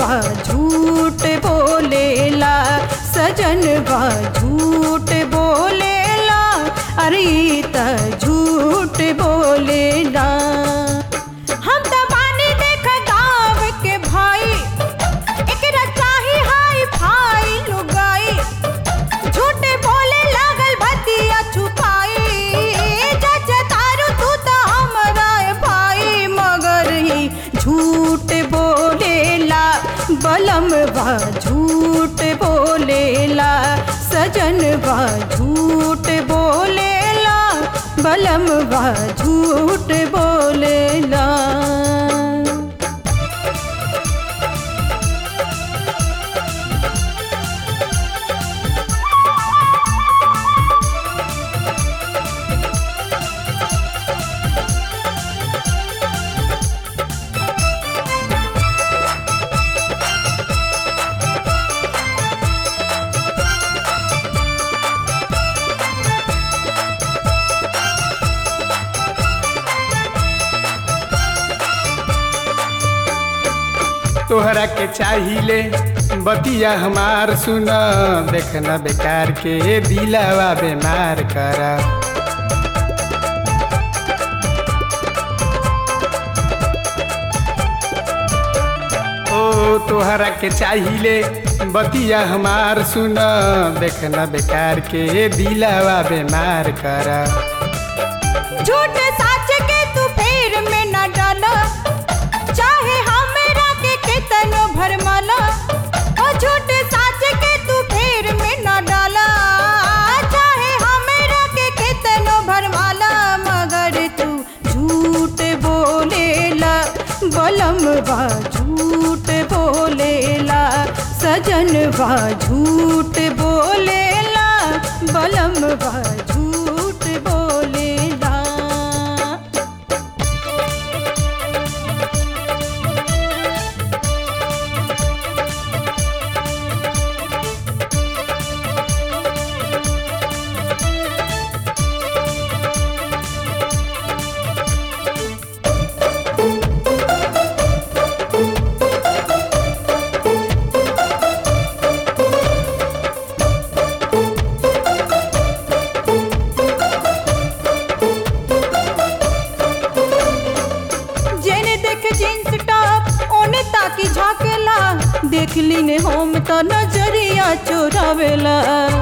बा झूठ बोलेला सजन बा झूठ बोलेला अरे ई त झूठ बोलेला हम त बानी देख गाँव के भाई एकरा चाही हाई फाई लुगाई झूठे बोले लागल भतिया छुपाई जज तारू तू तो हमरा भाई मगर ही झूठ बोलेला बलम बा झूठ बोलेला सजन बा झूठ बोलेला बलम बा झूठ बोलेला तोहरा के चाहिले बतिया हमार सुन देखना बेकार के दिलावा बेमार करा ओ तोहरा के चाहिले बतिया हमार सुन देखना बेकार के दिलावा बेमार करा झूठ साच के तू फेर में न डाला चाहे हमरा के केतनो भरमाला ओ झूठ साच के तू फेर में न डाला चाहे हमरा के केतनो भरमाला मगर तू झूठ बोलेला बलम बा झूठ बोलेला सजन बा झूठ बोलेला बलम बा झूठ बोलेला जेने देख जींस टॉप ओने ताकी झाकेला देख लीने होम तो नजरिया चोरावेला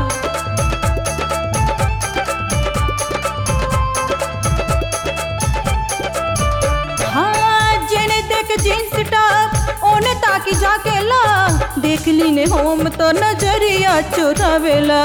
हाँ जेने देख जींस टॉप ओने ताकी झाकेला देख लीने होम तो नजरिया चोरावेला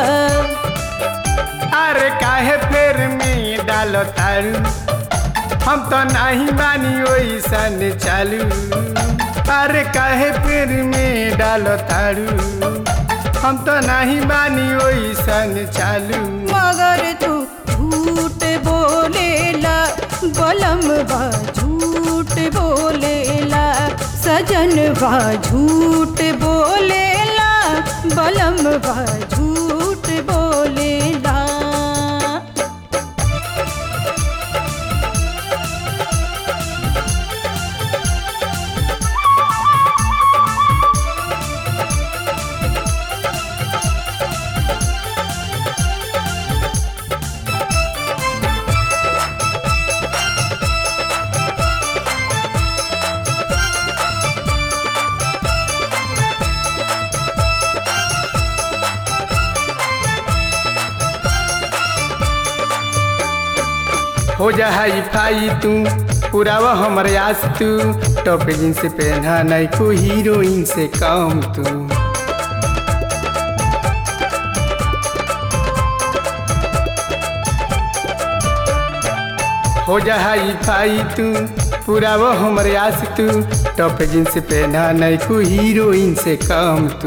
अरे काहे फेर में डालो तारू हम तो नहीं मानी ओइसन चालू अरे काहे फेर में डालो तारू हम तो नहीं मानी ओइसन चालू मगर तू झूठ बोलेला बलम बा झूठ बोलेला सजन बा झूठ बोलेला बलम बा झूठ बोलेला हो जा हाई फाई तू पुरावा हमर आस तू टॉप जींस पहना नहीं को हीरोइन से कम तू हो जा हाई फाई तू पुरावा हमर आस तू टॉप जींस पहना नहीं को हीरोइन से कम तू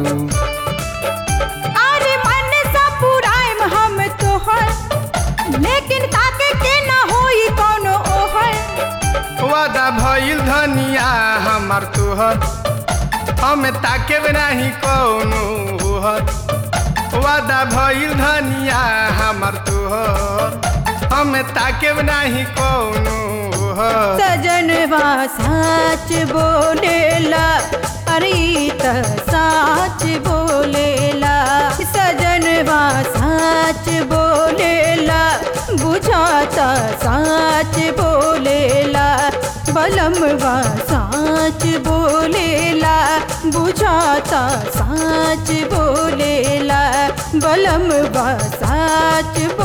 अरे मन सा पुराइम हम तोहर लेकिन ताके के ना होई कोनो ओहर वादा भइल धनिया हमर तोहर हम ताके नाही कौनो होहर वादा भइल धनिया हमर तोहर हम ताके नाही कौनो होहर सजनवा सच बोलेला अरे त साच बोलेला सजनवा साच बोलेला बुझाता साच बोलेला बलमवा साच बोलेला बुझाता साच बोलेला बलमवा साच